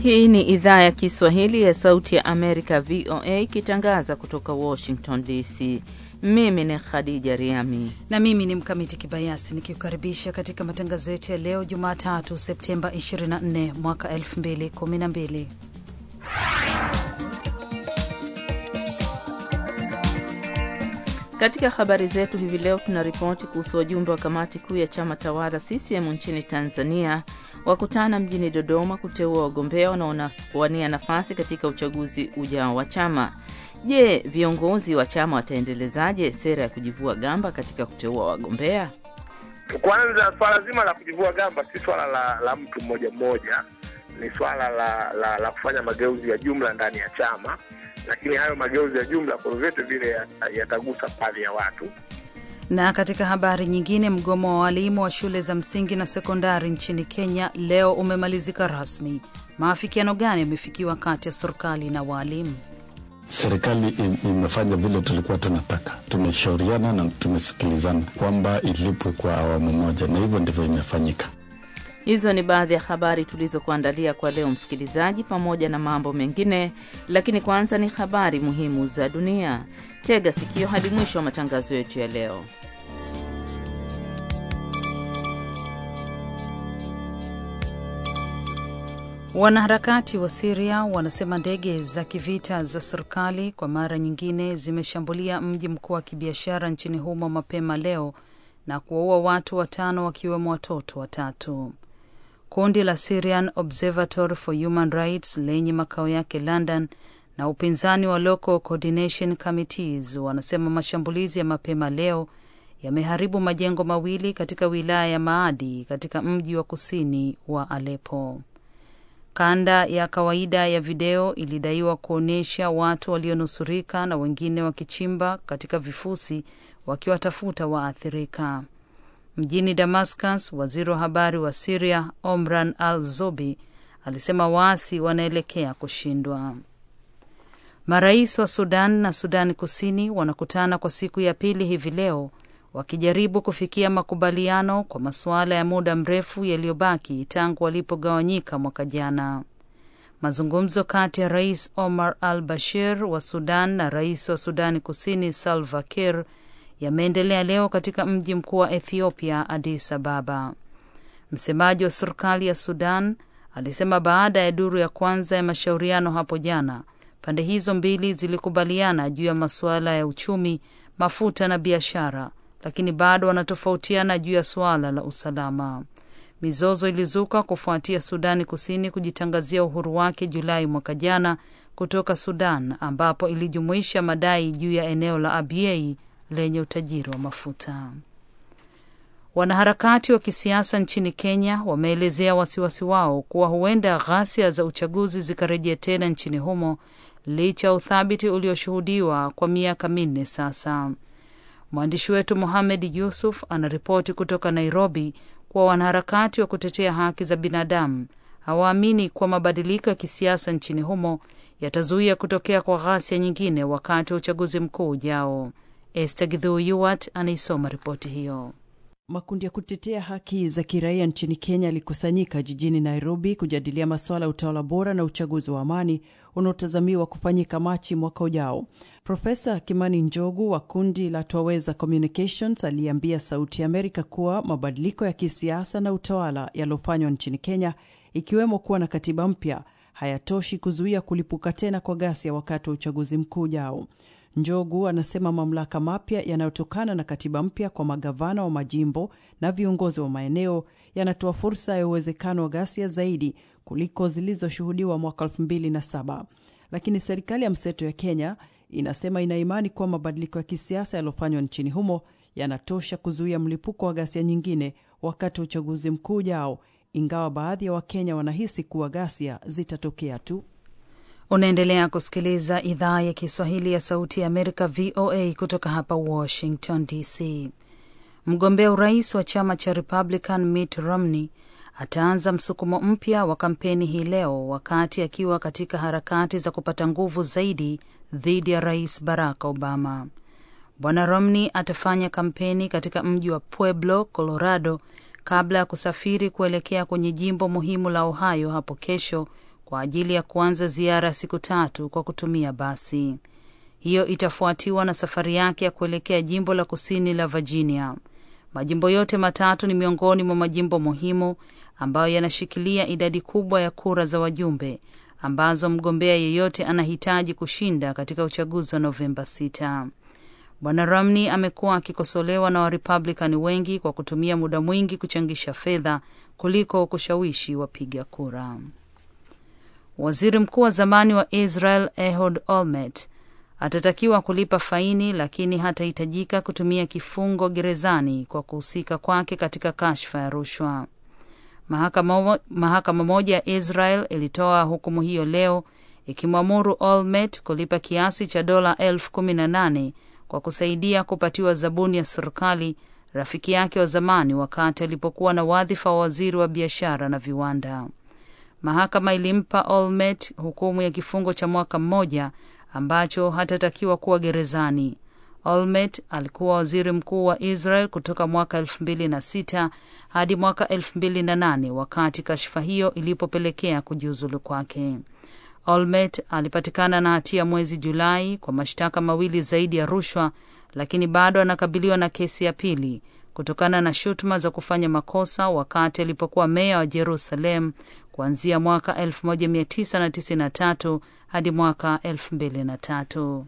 Hii ni idhaa ya Kiswahili ya Sauti ya Amerika, VOA, ikitangaza kutoka Washington DC. Mimi ni Khadija Riami na mimi ni Mkamiti Kibayasi nikikukaribisha katika matangazo yetu ya leo Jumatatu, Septemba 24 mwaka 2012. Katika habari zetu hivi leo tuna ripoti kuhusu wajumbe wa kamati kuu ya chama tawala CCM nchini Tanzania wakutana mjini Dodoma kuteua wagombea wanaowania nafasi katika uchaguzi ujao wa chama. Je, viongozi wa chama wataendelezaje sera ya kujivua gamba katika kuteua wagombea? Kwanza, swala zima la kujivua gamba si swala la, la mtu mmoja mmoja, ni swala la, la, la kufanya mageuzi ya jumla ndani ya chama lakini hayo mageuzi ya jumla kwa vyote vile yatagusa baadhi ya watu. Na katika habari nyingine, mgomo wa walimu wa shule za msingi na sekondari nchini Kenya leo umemalizika rasmi. Maafikiano gani yamefikiwa kati ya serikali na waalimu? Serikali imefanya vile tulikuwa tunataka, tumeshauriana na tumesikilizana kwamba ilipwe kwa awamu moja, na hivyo ndivyo imefanyika. Hizo ni baadhi ya habari tulizokuandalia kwa leo, msikilizaji, pamoja na mambo mengine, lakini kwanza ni habari muhimu za dunia. Tega sikio hadi mwisho wa matangazo yetu ya leo. Wanaharakati wa Siria wanasema ndege za kivita za serikali kwa mara nyingine zimeshambulia mji mkuu wa kibiashara nchini humo mapema leo na kuwaua watu watano wakiwemo watoto watatu. Kundi la Syrian Observatory for Human Rights lenye makao yake London na upinzani wa Local Coordination Committees wanasema mashambulizi ya mapema leo yameharibu majengo mawili katika wilaya ya Maadi katika mji wa kusini wa Aleppo. Kanda ya kawaida ya video ilidaiwa kuonyesha watu walionusurika na wengine wakichimba katika vifusi wakiwatafuta waathirika. Mjini Damascus, waziri wa habari wa Siria Omran al Zobi alisema waasi wanaelekea kushindwa. Marais wa Sudan na Sudani Kusini wanakutana kwa siku ya pili hivi leo wakijaribu kufikia makubaliano kwa masuala ya muda mrefu yaliyobaki tangu walipogawanyika mwaka jana. Mazungumzo kati ya Rais Omar al Bashir wa Sudan na rais wa Sudani Kusini Salva Kiir yameendelea leo katika mji mkuu wa Ethiopia, Addis Ababa. Msemaji wa serikali ya Sudan alisema baada ya duru ya kwanza ya mashauriano hapo jana, pande hizo mbili zilikubaliana juu ya masuala ya uchumi, mafuta na biashara, lakini bado wanatofautiana juu ya suala la usalama. Mizozo ilizuka kufuatia Sudani Kusini kujitangazia uhuru wake Julai mwaka jana kutoka Sudan, ambapo ilijumuisha madai juu ya eneo la Abyei lenye utajiri wa mafuta. Wanaharakati wa kisiasa nchini Kenya wameelezea wasiwasi wao kuwa huenda ghasia za uchaguzi zikarejea tena nchini humo licha ya uthabiti ulioshuhudiwa kwa miaka minne sasa. Mwandishi wetu Mohamed Yusuf anaripoti kutoka Nairobi kuwa wanaharakati wa kutetea haki za binadamu hawaamini kuwa mabadiliko ya kisiasa nchini humo yatazuia kutokea kwa ghasia nyingine wakati wa uchaguzi mkuu ujao. Esther Githu Yuwat anaisoma ripoti hiyo. Makundi ya kutetea haki za kiraia nchini Kenya yalikusanyika jijini Nairobi kujadilia masuala ya utawala bora na uchaguzi wa amani unaotazamiwa kufanyika Machi mwaka ujao. Profesa Kimani Njogu wa kundi la Twaweza Communications aliambia Sauti ya Amerika kuwa mabadiliko ya kisiasa na utawala yaliyofanywa nchini Kenya, ikiwemo kuwa na katiba mpya, hayatoshi kuzuia kulipuka tena kwa ghasia wakati wa uchaguzi mkuu ujao. Njogu anasema mamlaka mapya yanayotokana na katiba mpya kwa magavana wa majimbo na viongozi wa maeneo yanatoa fursa ya uwezekano wa ghasia zaidi kuliko zilizoshuhudiwa mwaka 2007. Lakini serikali ya mseto ya Kenya inasema ina imani kuwa mabadiliko ya kisiasa yaliyofanywa nchini humo yanatosha kuzuia mlipuko wa ghasia nyingine wakati wa uchaguzi mkuu ujao, ingawa baadhi ya Wakenya wanahisi kuwa ghasia zitatokea tu. Unaendelea kusikiliza idhaa ya Kiswahili ya Sauti ya Amerika, VOA, kutoka hapa Washington DC. Mgombea urais wa chama cha Republican Mitt Romney ataanza msukumo mpya wa kampeni hii leo wakati akiwa katika harakati za kupata nguvu zaidi dhidi ya Rais Barack Obama. Bwana Romney atafanya kampeni katika mji wa Pueblo, Colorado, kabla ya kusafiri kuelekea kwenye jimbo muhimu la Ohio hapo kesho kwa ajili ya kuanza ziara ya siku tatu kwa kutumia basi. Hiyo itafuatiwa na safari yake ya kuelekea jimbo la kusini la Virginia. Majimbo yote matatu ni miongoni mwa majimbo muhimu ambayo yanashikilia idadi kubwa ya kura za wajumbe ambazo mgombea yeyote anahitaji kushinda katika uchaguzi wa Novemba 6. Bwana Romney amekuwa akikosolewa na Warepublican wengi kwa kutumia muda mwingi kuchangisha fedha kuliko kushawishi wapiga kura. Waziri mkuu wa zamani wa Israel Ehud Olmert atatakiwa kulipa faini, lakini hatahitajika kutumia kifungo gerezani kwa kuhusika kwake katika kashfa ya rushwa. Mahakama, mahakama moja ya Israel ilitoa hukumu hiyo leo ikimwamuru Olmert kulipa kiasi cha dola elfu kumi na nane kwa kusaidia kupatiwa zabuni ya serikali rafiki yake wa zamani wakati alipokuwa na wadhifa wa waziri wa biashara na viwanda. Mahakama ilimpa Olmert hukumu ya kifungo cha mwaka mmoja ambacho hatatakiwa kuwa gerezani. Olmert alikuwa waziri mkuu wa Israel kutoka mwaka elfu mbili na sita hadi mwaka elfu mbili na nane wakati kashfa hiyo ilipopelekea kujiuzulu kwake. Olmert alipatikana na hatia mwezi Julai kwa mashtaka mawili zaidi ya rushwa, lakini bado anakabiliwa na kesi ya pili kutokana na shutuma za kufanya makosa wakati alipokuwa meya wa Jerusalem kuanzia mwaka 1993 hadi mwaka 2003.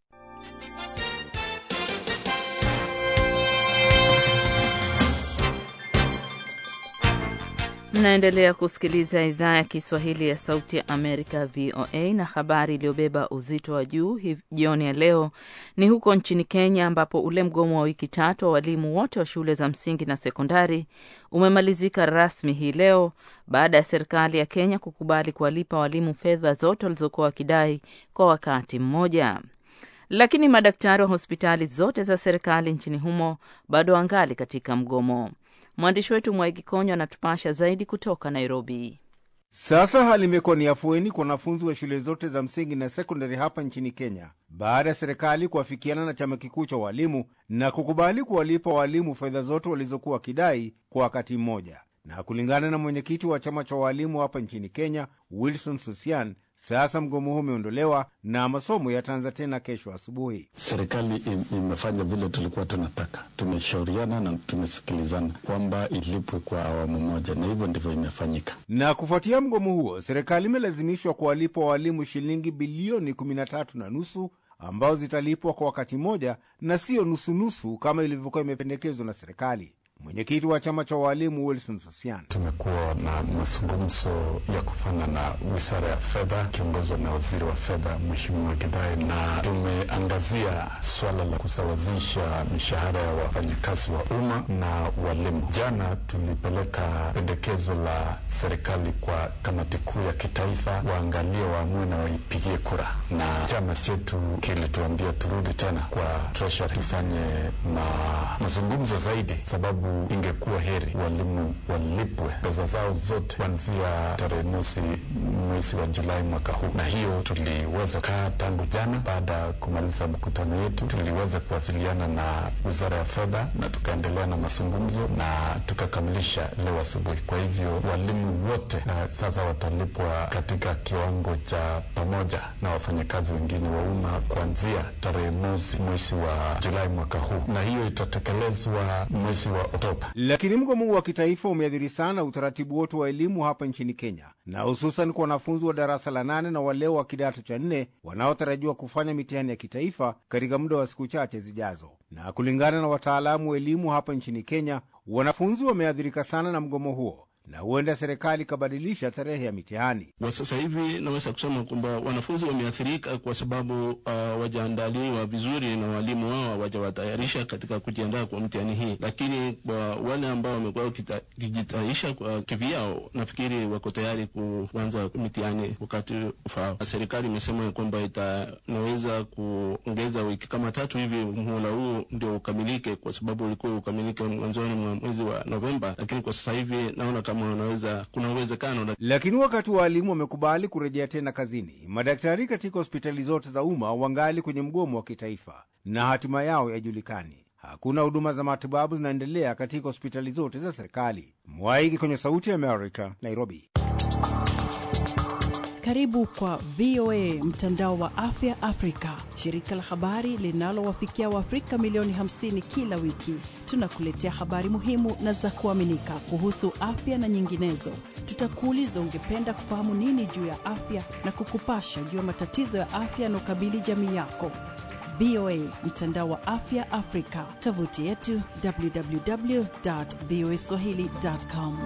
Mnaendelea kusikiliza idhaa ya Kiswahili ya Sauti ya Amerika, VOA, na habari iliyobeba uzito wa juu jioni ya leo ni huko nchini Kenya, ambapo ule mgomo wa wiki tatu wa walimu wote wa shule za msingi na sekondari umemalizika rasmi hii leo baada ya serikali ya Kenya kukubali kuwalipa walimu fedha zote walizokuwa wakidai kwa wakati mmoja. Lakini madaktari wa hospitali zote za serikali nchini humo bado wangali katika mgomo. Mwandishi wetu Mwaigi Konyo anatupasha zaidi kutoka Nairobi. Sasa hali imekuwa ni afueni kwa wanafunzi wa shule zote za msingi na sekondari hapa nchini Kenya baada ya serikali kuafikiana na chama kikuu cha walimu na kukubali kuwalipa walimu fedha zote walizokuwa wakidai kwa wakati mmoja. Na kulingana na mwenyekiti wa chama cha walimu hapa nchini Kenya, Wilson Susian, sasa mgomo huu umeondolewa na masomo yataanza tena kesho asubuhi. Serikali imefanya vile tulikuwa tunataka, tumeshauriana na tumesikilizana kwamba ilipwe kwa awamu moja, na hivyo ndivyo imefanyika. Na kufuatia mgomo huo, serikali imelazimishwa kuwalipa walimu shilingi bilioni kumi na tatu na nusu ambao zitalipwa kwa wakati mmoja na siyo nusunusu kama ilivyokuwa imependekezwa na serikali. Mwenyekiti wa chama cha walimu Wilson Sosian: tumekuwa na mazungumzo ya kufanya na wizara ya fedha kiongozwa na waziri wa fedha Mheshimiwa Gidai, na tumeangazia swala la kusawazisha mishahara ya wafanyakazi wa umma na walimu. Jana tulipeleka pendekezo la serikali kwa kamati kuu ya kitaifa, waangalie, waamue na waipigie kura, na chama chetu kilituambia turudi tena kwa treasury tufanye ma mazungumzo zaidi, sababu ingekuwa heri walimu walipwe pesa zao zote kuanzia tarehe mosi mwezi wa Julai mwaka huu, na hiyo tuliweza kaa tangu jana. Baada ya kumaliza mkutano yetu, tuliweza kuwasiliana na wizara ya fedha na tukaendelea na mazungumzo na tukakamilisha leo asubuhi. Kwa hivyo walimu wote na sasa watalipwa katika kiwango cha pamoja na wafanyakazi wengine wa umma kuanzia tarehe mosi mwezi wa Julai mwaka huu, na hiyo itatekelezwa mwezi wa Oktoba. Lakini mgomo wa kitaifa umeathiri sana utaratibu wote wa elimu hapa nchini Kenya, na hususan kwa wanafunzi wa darasa la nane na wale wa kidato cha nne wanaotarajiwa kufanya mitihani ya kitaifa katika muda wa siku chache zijazo. Na kulingana na wataalamu wa elimu hapa nchini Kenya, wanafunzi wameathirika sana na mgomo huo na huenda serikali ikabadilisha tarehe ya mitihani. Kwa sasa hivi naweza kusema kwamba wanafunzi wameathirika kwa sababu uh, wajaandaliwa vizuri na walimu wao hawajawatayarisha katika kujiandaa kwa mtihani hii, lakini kwa wale ambao wamekuwa wakijitayarisha kwa kivyao, nafikiri wako tayari kuanza mitihani wakati ufao. Serikali imesema kwamba itanaweza kuongeza wiki kama tatu hivi muhula huu ndio ukamilike, kwa sababu ulikuwa ukamilike mwanzoni mwa mwezi wa Novemba, lakini kwa sasa hivi naona wanaweza kuna uwezekano. Lakini wakati waalimu wamekubali kurejea tena kazini, madaktari katika hospitali zote za umma wangali kwenye mgomo wa kitaifa na hatima yao yajulikani. Hakuna huduma za matibabu zinaendelea katika hospitali zote za serikali. Mwaiki kwenye Sauti ya Amerika, Nairobi. Karibu kwa VOA mtandao wa afya Afrika, shirika la habari linalowafikia Waafrika milioni 50 kila wiki. Tunakuletea habari muhimu na za kuaminika kuhusu afya na nyinginezo. Tutakuuliza ungependa kufahamu nini juu ya afya na kukupasha juu ya matatizo ya afya yanaokabili jamii yako. VOA mtandao wa afya Afrika, tovuti yetu www.voaswahili.com.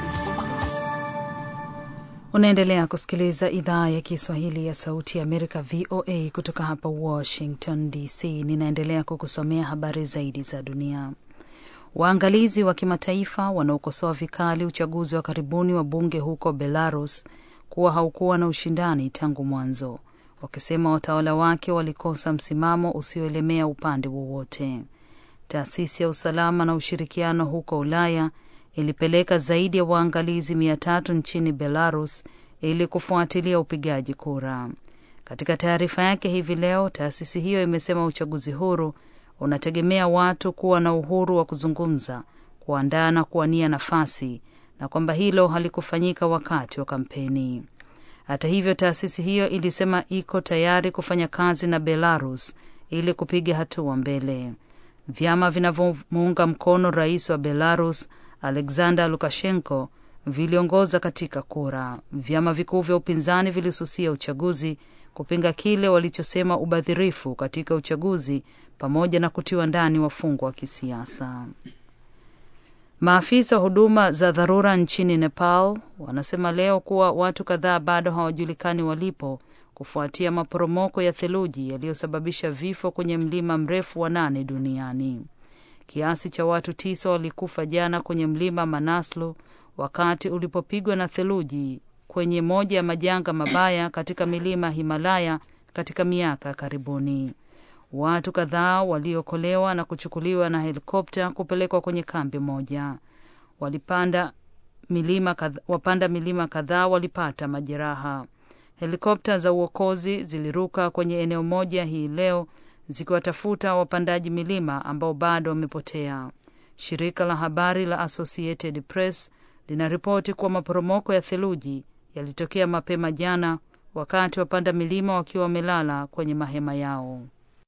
Unaendelea kusikiliza idhaa ya Kiswahili ya Sauti ya Amerika, VOA, kutoka hapa Washington DC. Ninaendelea kukusomea habari zaidi za dunia. Waangalizi wa kimataifa wanaokosoa vikali uchaguzi wa karibuni wa bunge huko Belarus kuwa haukuwa na ushindani tangu mwanzo, wakisema watawala wake walikosa msimamo usioelemea upande wowote. Taasisi ya usalama na ushirikiano huko Ulaya ilipeleka zaidi ya waangalizi mia tatu nchini Belarus ili kufuatilia upigaji kura. Katika taarifa yake hivi leo, taasisi hiyo imesema uchaguzi huru unategemea watu kuwa na uhuru wa kuzungumza, kuandaa na kuwania nafasi, na kwamba hilo halikufanyika wakati wa kampeni. Hata hivyo, taasisi hiyo ilisema iko tayari kufanya kazi na Belarus ili kupiga hatua mbele. Vyama vinavyomuunga mkono rais wa Belarus Alexander Lukashenko viliongoza katika kura. Vyama vikuu vya upinzani vilisusia uchaguzi kupinga kile walichosema ubadhirifu katika uchaguzi pamoja na kutiwa ndani wafungwa wa kisiasa. Maafisa wa huduma za dharura nchini Nepal wanasema leo kuwa watu kadhaa bado hawajulikani walipo kufuatia maporomoko ya theluji yaliyosababisha vifo kwenye mlima mrefu wa nane duniani. Kiasi cha watu tisa walikufa jana kwenye mlima Manaslu wakati ulipopigwa na theluji kwenye moja ya majanga mabaya katika milima Himalaya katika miaka ya karibuni. Watu kadhaa waliokolewa na kuchukuliwa na helikopta kupelekwa kwenye kambi moja. Walipanda milima kadha, wapanda milima kadhaa walipata majeraha. Helikopta za uokozi ziliruka kwenye eneo moja hii leo zikiwatafuta wapandaji milima ambao bado wamepotea. Shirika la habari la Associated Press linaripoti kuwa maporomoko ya theluji yalitokea mapema jana wakati wapanda milima wakiwa wamelala kwenye mahema yao.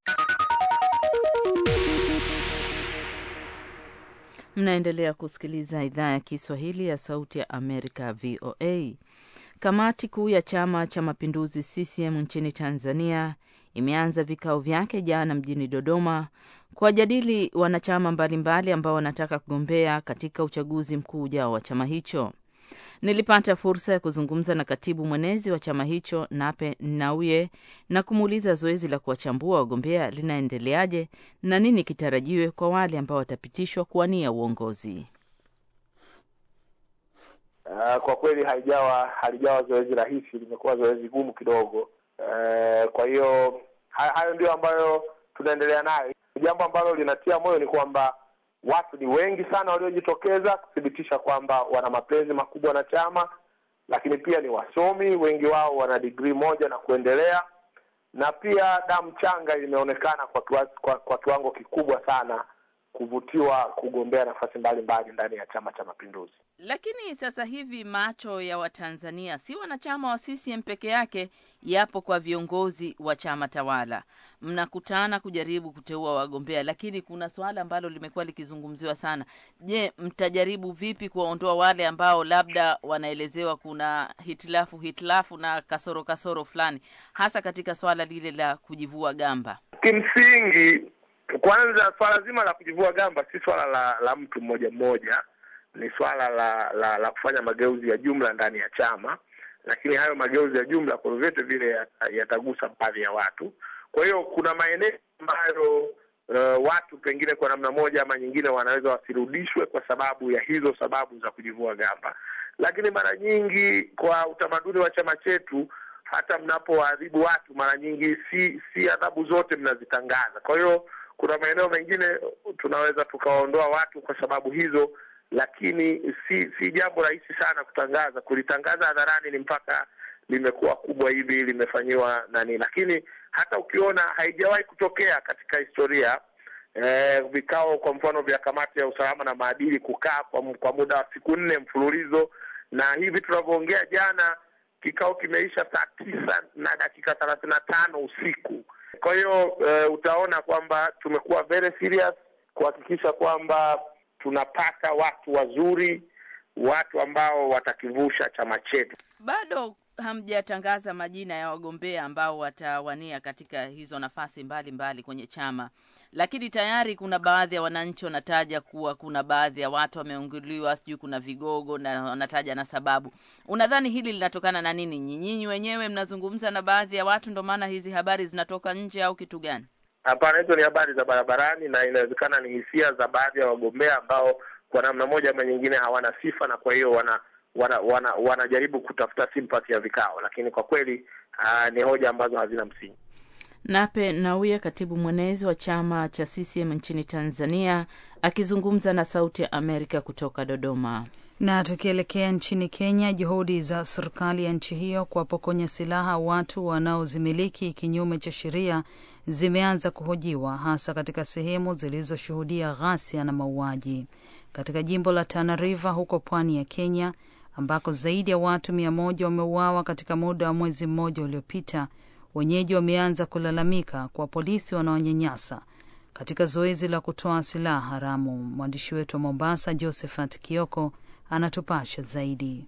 Mnaendelea kusikiliza idhaa ya Kiswahili ya Sauti ya Amerika, VOA. Kamati kuu ya Chama cha Mapinduzi CCM nchini Tanzania imeanza vikao vyake jana mjini Dodoma kuwajadili wanachama mbalimbali ambao wanataka kugombea katika uchaguzi mkuu ujao wa chama hicho. Nilipata fursa ya kuzungumza na katibu mwenezi wa chama hicho Nape Nnauye na kumuuliza zoezi la kuwachambua wagombea linaendeleaje na nini kitarajiwe kwa wale ambao watapitishwa kuwania uongozi. Uh, kwa kweli haijawa halijawa zoezi rahisi, limekuwa zoezi gumu kidogo. Uh, kwa hiyo hayo ndio ambayo tunaendelea nayo. Jambo ambalo linatia moyo ni kwamba watu ni wengi sana waliojitokeza kuthibitisha kwamba wana mapenzi makubwa na chama, lakini pia ni wasomi, wengi wao wana digrii moja na kuendelea, na pia damu changa imeonekana kwa, kiwa, kwa, kwa kiwango kikubwa sana kuvutiwa kugombea nafasi mbalimbali ndani ya Chama cha Mapinduzi. Lakini sasa hivi macho ya Watanzania si wanachama wa CCM peke yake, yapo kwa viongozi wa chama tawala. Mnakutana kujaribu kuteua wagombea, lakini kuna swala ambalo limekuwa likizungumziwa sana. Je, mtajaribu vipi kuwaondoa wale ambao labda wanaelezewa kuna hitilafu hitilafu na kasoro kasoro fulani, hasa katika swala lile la kujivua gamba? Kimsingi, kwanza swala zima la kujivua gamba si swala la, la mtu mmoja mmoja ni swala la, la la kufanya mageuzi ya jumla ndani ya chama, lakini hayo mageuzi ya jumla kwa vyovyote vile yatagusa baadhi ya watu. Kwa hiyo kuna maeneo ambayo uh, watu pengine kwa namna moja ama nyingine wanaweza wasirudishwe kwa sababu ya hizo sababu za kujivua gamba, lakini mara nyingi kwa utamaduni wa chama chetu, hata mnapowaadhibu watu, mara nyingi si si adhabu zote mnazitangaza. Kwa hiyo kuna maeneo mengine tunaweza tukawaondoa watu kwa sababu hizo lakini si si jambo rahisi sana kutangaza. Kulitangaza hadharani ni mpaka limekuwa kubwa hivi limefanyiwa nani, lakini hata ukiona haijawahi kutokea katika historia eh, vikao kwa mfano vya kamati ya usalama na maadili kukaa kwa, kwa muda wa siku nne mfululizo, na hivi tunavyoongea jana kikao kimeisha saa tisa na dakika thelathini na tano usiku. Kwa hiyo uh, utaona kwamba tumekuwa very serious kuhakikisha kwamba tunapata watu wazuri, watu ambao watakivusha chama chetu. Bado hamjatangaza majina ya wagombea ambao watawania katika hizo nafasi mbalimbali mbali kwenye chama, lakini tayari kuna baadhi ya wananchi wanataja kuwa kuna baadhi ya watu wameunguliwa, sijui kuna vigogo na wanataja na sababu. Unadhani hili linatokana na nini? Nyinyi wenyewe mnazungumza na baadhi ya watu, ndio maana hizi habari zinatoka nje, au kitu gani? Hapana, hizo ni habari za barabarani na inawezekana ni hisia za baadhi ya wagombea ambao kwa namna moja ama nyingine hawana sifa na kwa hiyo wana wana, wana wanajaribu kutafuta sympathy ya vikao, lakini kwa kweli uh, ni hoja ambazo hazina msingi. Nape Nnauye, katibu mwenezi wa chama cha CCM nchini Tanzania, akizungumza na Sauti ya Amerika kutoka Dodoma. Na tukielekea nchini Kenya, juhudi za serikali ya nchi hiyo kuwapokonya silaha watu wanaozimiliki kinyume cha sheria zimeanza kuhojiwa, hasa katika sehemu zilizoshuhudia ghasia na mauaji. Katika jimbo la Tana River huko pwani ya Kenya, ambako zaidi ya watu mia moja wameuawa katika muda wa mwezi mmoja uliopita, wenyeji wameanza kulalamika kwa polisi wanaonyanyasa katika zoezi la kutoa silaha haramu. Mwandishi wetu wa Mombasa, Josephat Kioko, anatupasha zaidi.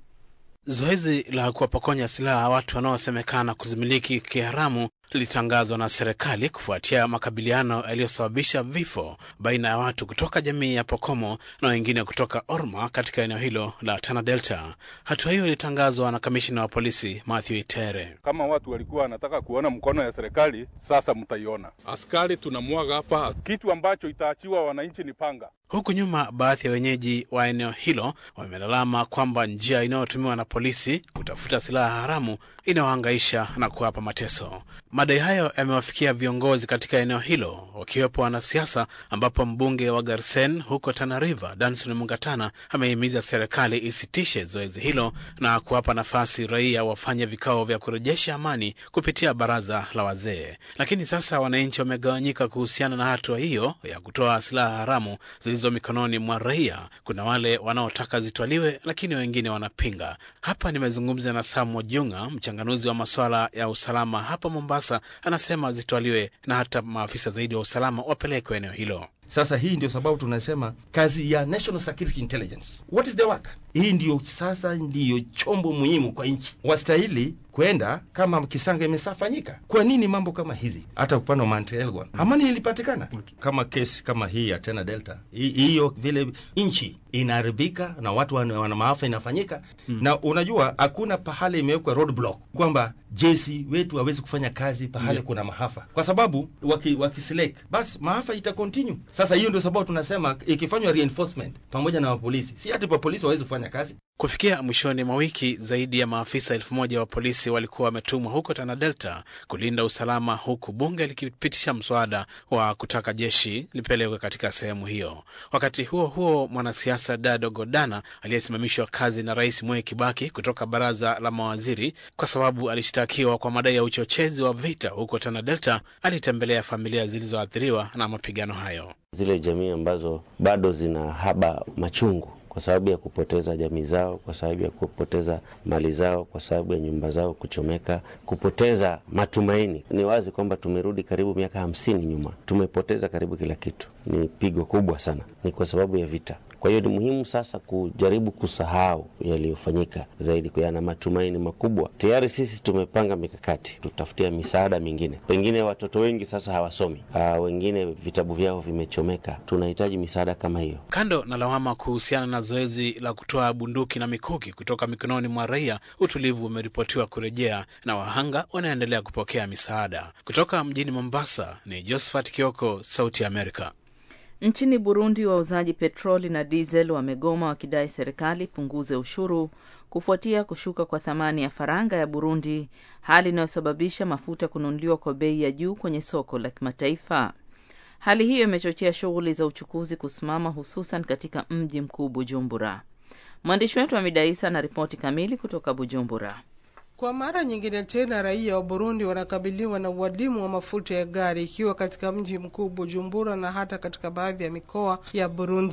Zoezi la kuwapokonya silaha watu wanaosemekana kuzimiliki kiharamu lilitangazwa na serikali kufuatia makabiliano yaliyosababisha vifo baina ya watu kutoka jamii ya Pokomo na wengine kutoka Orma katika eneo hilo la Tana Delta. Hatua hiyo ilitangazwa na kamishina wa polisi Matthew Itere. Kama watu walikuwa wanataka kuona mkono ya serikali, sasa mtaiona. Askari tunamwaga hapa, kitu ambacho itaachiwa wananchi ni panga. Huku nyuma, baadhi ya wenyeji wa eneo hilo wamelalama kwamba njia inayotumiwa na polisi kutafuta silaha haramu inawahangaisha na kuwapa mateso. Madai hayo yamewafikia viongozi katika eneo hilo wakiwepo wanasiasa, ambapo mbunge wa Garsen huko Tana River Danson Mungatana amehimiza serikali isitishe zoezi hilo na kuwapa nafasi raia wafanye vikao vya kurejesha amani kupitia baraza la wazee. Lakini sasa wananchi wamegawanyika kuhusiana na hatua hiyo ya kutoa silaha haramu zilizo mikononi mwa raia. Kuna wale wanaotaka zitwaliwe, lakini wengine wanapinga. Hapa nimezungumza na Sam Wajunga, mchanganuzi wa masuala ya usalama hapa Mombasa. Anasema zitwaliwe na hata maafisa zaidi wa usalama wapelekwe eneo hilo. Sasa hii ndio sababu tunasema kazi ya National Security Intelligence, what is the work? Hii ndio sasa ndiyo chombo muhimu kwa nchi, wastahili kwenda kama kisanga imesafanyika. Kwa nini mambo kama hizi? Hata upande wa Mount Elgon amani ilipatikana. Kama kesi kama hii ya Tena Delta, hiyo vile nchi inaharibika na watu wana, wana maafa inafanyika hmm. Na unajua hakuna pahali imewekwa roadblock kwamba jeshi wetu hawezi kufanya kazi pahali yeah. Kuna maafa kwa sababu waki, wakiselect basi maafa ita continue. Sasa hiyo ndio sababu tunasema ikifanywa reinforcement pamoja na wapolisi, si hati polisi wawezi kufanya kazi. Kufikia mwishoni mwa wiki zaidi ya maafisa elfu moja wa polisi walikuwa wametumwa huko Tana Delta kulinda usalama, huku bunge likipitisha mswada wa kutaka jeshi lipelekwe katika sehemu hiyo. Wakati huo huo, mwanasiasa Dado Godana aliyesimamishwa kazi na Rais Mwai Kibaki kutoka baraza la mawaziri kwa sababu alishtakiwa kwa madai ya uchochezi wa vita huko Tana Delta, alitembelea familia zilizoathiriwa na mapigano hayo, zile jamii ambazo bado zina haba machungu kwa sababu ya kupoteza jamii zao, kwa sababu ya kupoteza mali zao, kwa sababu ya nyumba zao kuchomeka, kupoteza matumaini. Ni wazi kwamba tumerudi karibu miaka hamsini nyuma, tumepoteza karibu kila kitu. Ni pigo kubwa sana, ni kwa sababu ya vita. Kwa hiyo ni muhimu sasa kujaribu kusahau yaliyofanyika, zaidi yana matumaini makubwa. Tayari sisi tumepanga mikakati, tutafutia misaada mingine. Pengine watoto wengi sasa hawasomi, aa, wengine vitabu vyao vimechomeka. Tunahitaji misaada kama hiyo. Kando na lawama kuhusiana na zoezi la kutoa bunduki na mikuki kutoka mikononi mwa raia, utulivu umeripotiwa kurejea na wahanga wanaendelea kupokea misaada. Kutoka mjini Mombasa ni Josephat Kioko, Sauti ya Amerika. Nchini Burundi, wauzaji petroli na diesel wamegoma wakidai serikali punguze ushuru kufuatia kushuka kwa thamani ya faranga ya Burundi, hali inayosababisha mafuta kununuliwa kwa bei ya juu kwenye soko la kimataifa. Hali hiyo imechochea shughuli za uchukuzi kusimama, hususan katika mji mkuu Bujumbura. Mwandishi wetu Hamida Isa ana ripoti kamili kutoka Bujumbura. Kwa mara nyingine tena raia wa Burundi wanakabiliwa na uadimu wa mafuta ya gari ikiwa katika mji mkuu Bujumbura na hata katika baadhi ya mikoa ya Burundi.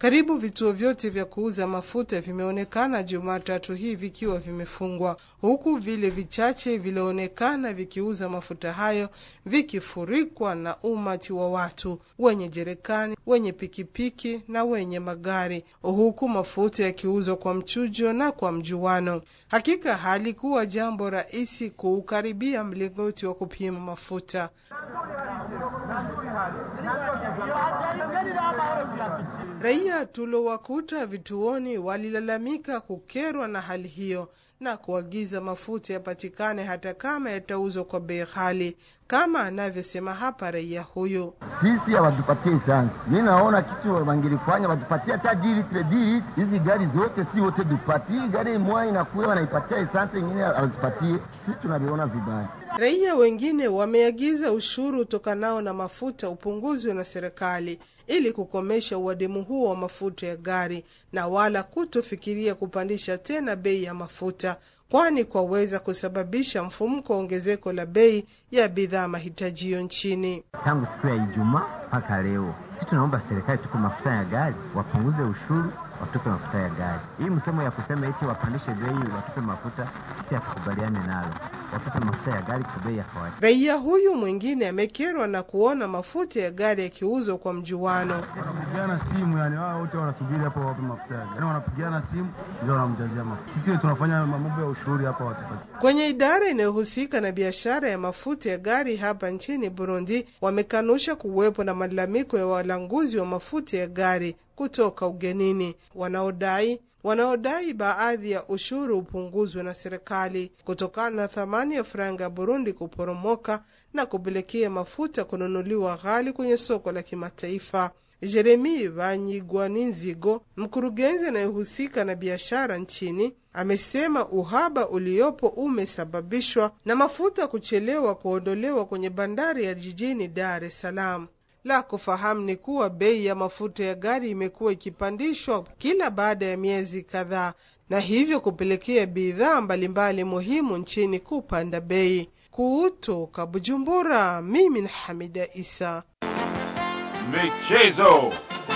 Karibu vituo vyote vya kuuza mafuta vimeonekana Jumatatu hii vikiwa vimefungwa, huku vile vichache vilionekana vikiuza mafuta hayo vikifurikwa na umati wa watu wenye jerekani, wenye pikipiki na wenye magari, huku mafuta yakiuzwa kwa mchujo na kwa mjuano. Hakika halikuwa jambo rahisi kuukaribia mlingoti wa kupima mafuta. Raia tulowakuta vituoni walilalamika kukerwa na hali hiyo na kuagiza mafuta yapatikane hata kama yatauzwa kwa bei ghali, kama anavyosema hapa raia huyu. Sisi hawatupatie esansi. Mi naona kitu wangilifanya watupatie hata dilitre dilitre, hizi gari zote si wote dupatie. Hii gari moja inakuwa wanaipatia esansi, ingine hawazipatie. Sisi tunaviona vibaya. Raia wengine wameagiza ushuru utokanao na mafuta upunguzwe na serikali ili kukomesha uadimu huo wa mafuta ya gari na wala kutofikiria kupandisha tena bei ya mafuta, kwani kwaweza kusababisha mfumuko wa ongezeko la bei ya bidhaa mahitajio nchini. Tangu siku ya Ijumaa mpaka leo, sisi tunaomba serikali tuko mafuta ya gari wapunguze ushuru watupe mafuta ya gari. Hii msemo ya kusema eti wapandishe bei watupe mafuta, sisi hatukubaliane nalo. Watupe mafuta ya gari kwa bei ya kawaida. Raia huyu mwingine amekerwa na kuona mafuta ya gari yakiuzwa kwa mjuano. Wanapigana simu, yani wao wote wanasubiri hapo wape mafuta ya gari, yani wanapigana simu ndio wanamjazia mafuta. Sisi tunafanya mambo ya ushuru hapa watupatie. Kwenye idara inayohusika na biashara ya mafuta ya gari hapa nchini Burundi wamekanusha kuwepo na malalamiko ya walanguzi wa mafuta ya gari kutoka ugenini wanaodai wanaodai baadhi ya ushuru upunguzwe na serikali kutokana na thamani ya faranga ya Burundi kuporomoka na kupelekea mafuta kununuliwa ghali kwenye soko la kimataifa. Jeremi Banyigwaninzigo, mkurugenzi anayehusika na biashara nchini, amesema uhaba uliopo umesababishwa na mafuta kuchelewa kuondolewa kwenye bandari ya jijini Dar es Salaam. La kufahamu ni kuwa bei ya mafuta ya gari imekuwa ikipandishwa kila baada ya miezi kadhaa, na hivyo kupelekea bidhaa mbalimbali muhimu nchini kupanda bei. Kutoka Bujumbura, mimi ni Hamida Isa. Michezo.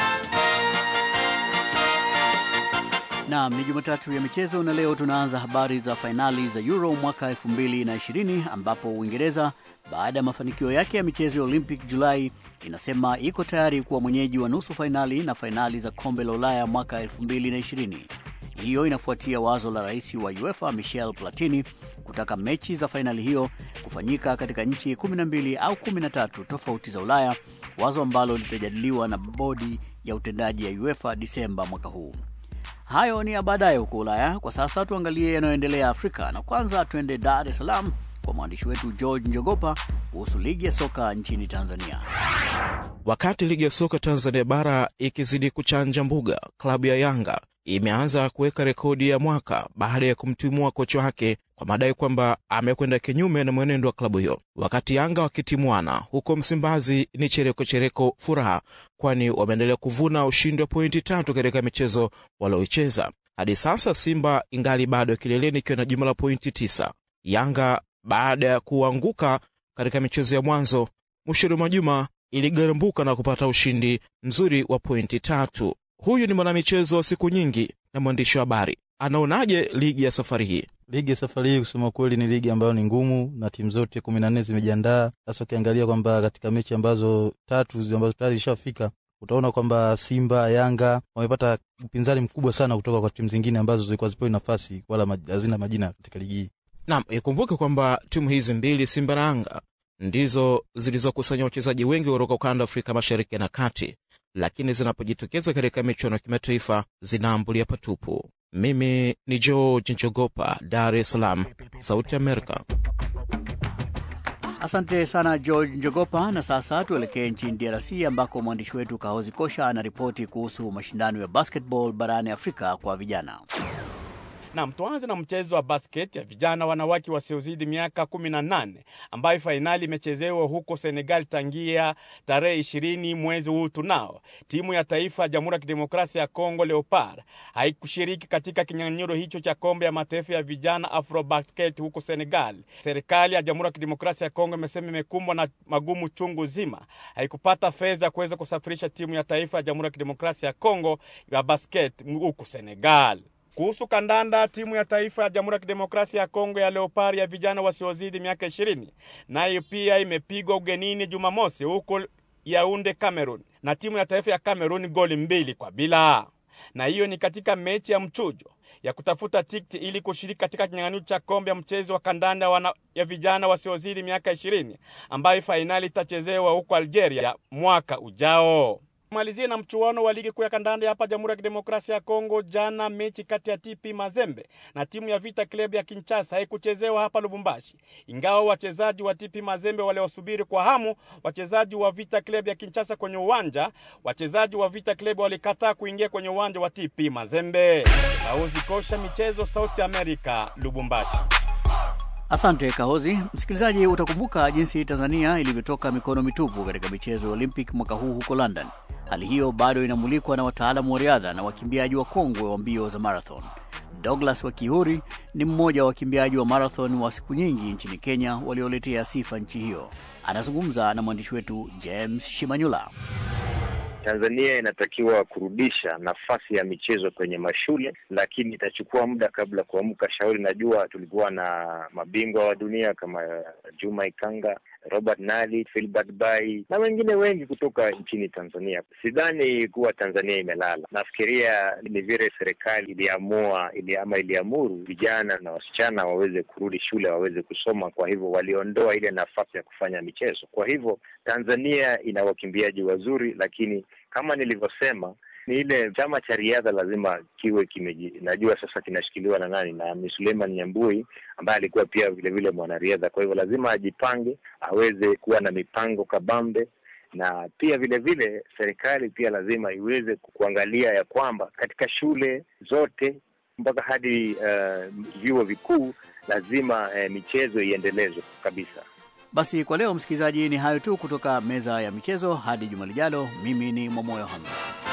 Naam, ni Jumatatu ya michezo na leo tunaanza habari za fainali za Euro mwaka 2020 ambapo Uingereza baada ya mafanikio yake ya michezo ya Olympic Julai inasema iko tayari kuwa mwenyeji wa nusu fainali na fainali za kombe la Ulaya mwaka 2020. Hiyo inafuatia wazo la rais wa UEFA Michel Platini kutaka mechi za fainali hiyo kufanyika katika nchi 12 au 13 tofauti za Ulaya, wazo ambalo litajadiliwa na bodi ya utendaji ya UEFA Disemba mwaka huu. Hayo ni ya baadaye huko Ulaya. Kwa sasa tuangalie yanayoendelea Afrika, na kwanza tuende Dar es Salaam kwa mwandishi wetu George Njogopa kuhusu ligi ya soka nchini Tanzania. Wakati ligi ya soka Tanzania bara ikizidi kuchanja mbuga, klabu ya Yanga imeanza kuweka rekodi ya mwaka baada ya kumtimua kocha wake kwa madai kwamba amekwenda kinyume na mwenendo wa klabu hiyo. Wakati Yanga wakitimuana huko Msimbazi ni chereko chereko furaha, kwani wameendelea kuvuna ushindi wa pointi tatu katika michezo walioicheza hadi sasa. Simba ingali bado kileleni ikiwa na jumla la pointi tisa. Yanga baada ya kuanguka katika michezo ya mwanzo mwishoni mwa juma iligarambuka na kupata ushindi mzuri wa pointi tatu. Huyu ni mwanamichezo wa siku nyingi na mwandishi wa habari, anaonaje ligi ya safari hii? Ligi ya safari hii kusema kweli ni ligi ambayo ni ngumu na timu zote kumi na nne zimejiandaa. Sasa ukiangalia kwamba katika mechi ambazo tatu ambazo tayari zishafika, utaona kwamba Simba, Yanga wamepata upinzani mkubwa sana kutoka kwa timu zingine ambazo zilikuwa zipewi nafasi wala hazina majina katika ligi hii. Naam, ikumbuke kwamba timu hizi mbili Simba na Yanga ndizo zilizokusanya wachezaji wengi kutoka ukanda wa Afrika Mashariki na Kati, lakini zinapojitokeza katika michuano ya kimataifa zinaambulia patupu. Mimi ni George Njogopa, Dar es Salaam, Sauti Amerika. Asante sana George Njogopa. Na sasa tuelekee nchini DRC ambako mwandishi wetu Kahozi Kosha anaripoti kuhusu mashindano ya basketball barani Afrika kwa vijana. Nam, tuanze na mchezo wa basket ya vijana wanawake wasiozidi miaka kumi na nane ambayo fainali imechezewa huko Senegal tangia tarehe ishirini mwezi huu tunao. Timu ya taifa ya Jamhuri ya Kidemokrasia ya Kongo Leopard haikushiriki katika kinyang'anyiro hicho cha kombe ya mataifa ya vijana Afrobasket huko Senegal. Serikali ya Jamhuri ya Kidemokrasia ya Kongo imesema imekumbwa na magumu chungu zima, haikupata fedha kuweza kusafirisha timu ya taifa ya Jamhuri ya Kidemokrasia ya Kongo ya basket huko Senegal. Kuhusu kandanda, timu ya taifa ya Jamhuri ya Kidemokrasia ya Kongo ya Leopard ya vijana wasiozidi miaka ishirini nayo pia imepigwa ugenini Jumamosi huko Yaunde, Cameroon na timu ya taifa ya Cameroon goli mbili kwa bila, na hiyo ni katika mechi ya mchujo ya kutafuta tikiti ili kushiriki katika kinyang'anyiro cha kombe ya mchezo wa kandanda wana, ya vijana wasiozidi miaka ishirini ambayo fainali itachezewa huko Algeria mwaka ujao. Malizie na mchuano wa ligi kuu ya kandanda hapa Jamhuri ya Kidemokrasia ya Kongo. Jana mechi kati ya TP Mazembe na timu ya Vita Club ya Kinshasa haikuchezewa hapa Lubumbashi, ingawa wachezaji wa TP Mazembe waliosubiri kwa hamu wachezaji wa Vita Club ya Kinshasa kwenye uwanja. Wachezaji wa Vita Club walikataa kuingia kwenye uwanja wa TP Mazembe. Kauzi Kosha, michezo, Sauti Amerika, Lubumbashi. Asante Kahozi. Msikilizaji, utakumbuka jinsi Tanzania ilivyotoka mikono mitupu katika michezo ya Olympic mwaka huu huko London. Hali hiyo bado inamulikwa na wataalamu wa riadha na wakimbiaji wakongwe wa mbio za marathon. Douglas Wakihuri ni mmoja wa wakimbiaji wa marathon wa siku nyingi nchini Kenya walioletea sifa nchi hiyo. Anazungumza na mwandishi wetu James Shimanyula. Tanzania inatakiwa kurudisha nafasi ya michezo kwenye mashule, lakini itachukua muda kabla kuamka. Shauri najua tulikuwa na mabingwa wa dunia kama Juma Ikanga, Robert Nali, Filbert Bayi na wengine wengi kutoka nchini Tanzania. Sidhani kuwa Tanzania imelala. Nafikiria ni vile serikali iliamua ili ama iliamuru vijana na wasichana waweze kurudi shule, waweze kusoma. Kwa hivyo waliondoa ile nafasi ya kufanya michezo. Kwa hivyo Tanzania ina wakimbiaji wazuri, lakini kama nilivyosema ni ile chama cha riadha lazima kiwe kimeji, najua sasa kinashikiliwa na nani, na ni Suleiman Nyambui ambaye alikuwa pia vile vile mwanariadha. Kwa hivyo lazima ajipange, aweze kuwa na mipango kabambe, na pia vile vile serikali pia lazima iweze kuangalia ya kwamba katika shule zote mpaka hadi uh, vyuo vikuu lazima uh, michezo iendelezwe kabisa. Basi kwa leo, msikilizaji, ni hayo tu kutoka meza ya michezo. Hadi juma lijalo, mimi ni Mwamoyo Hamza.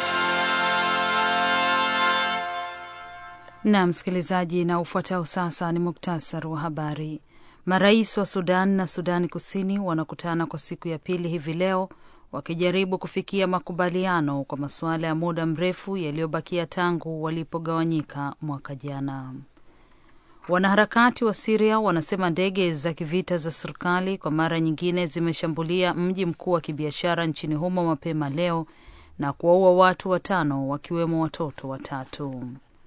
Na msikilizaji, na ufuatao sasa ni muktasari wa habari. Marais wa Sudan na Sudani Kusini wanakutana kwa siku ya pili hivi leo wakijaribu kufikia makubaliano kwa masuala ya muda mrefu yaliyobakia tangu walipogawanyika mwaka jana. Wanaharakati wa Siria wanasema ndege za kivita za serikali kwa mara nyingine zimeshambulia mji mkuu wa kibiashara nchini humo mapema leo na kuwaua watu watano wakiwemo watoto watatu.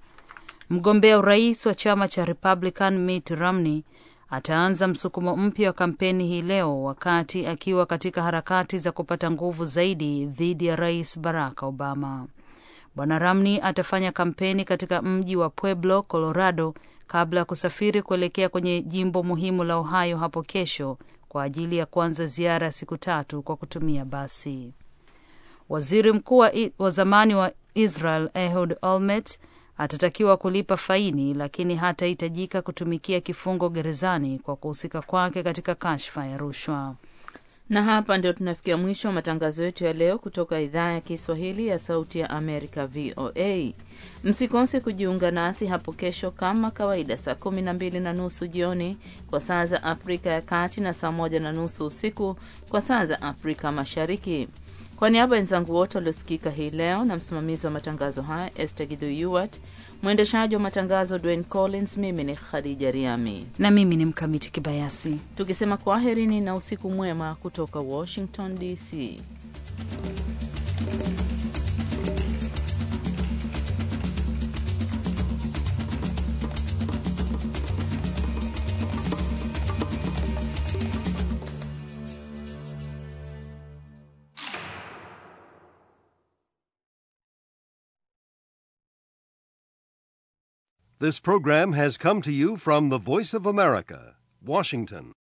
Mgombea urais wa chama cha Republican Mitt Romney ataanza msukumo mpya wa kampeni hii leo wakati akiwa katika harakati za kupata nguvu zaidi dhidi ya Rais Barack Obama. Bwana Romney atafanya kampeni katika mji wa Pueblo, Colorado kabla ya kusafiri kuelekea kwenye jimbo muhimu la Ohio hapo kesho kwa ajili ya kuanza ziara ya siku tatu kwa kutumia basi. Waziri mkuu wa zamani wa Israel Ehud Olmert atatakiwa kulipa faini, lakini hatahitajika kutumikia kifungo gerezani kwa kuhusika kwake katika kashfa ya rushwa. Na hapa ndio tunafikia mwisho wa matangazo yetu ya leo kutoka idhaa ya Kiswahili ya Sauti ya Amerika, VOA. Msikose kujiunga nasi hapo kesho kama kawaida, saa kumi na mbili na nusu jioni kwa saa za Afrika ya Kati na saa moja na nusu usiku kwa saa za Afrika Mashariki. Kwa niaba ya wenzangu wote waliosikika hii leo na msimamizi wa matangazo haya Esther Gidhu mwendeshaji wa matangazo Dwayne Collins, mimi ni Khadija Riami na mimi ni Mkamiti Kibayasi, tukisema kwaherini na usiku mwema kutoka Washington DC. This program has come to you from the Voice of America, Washington.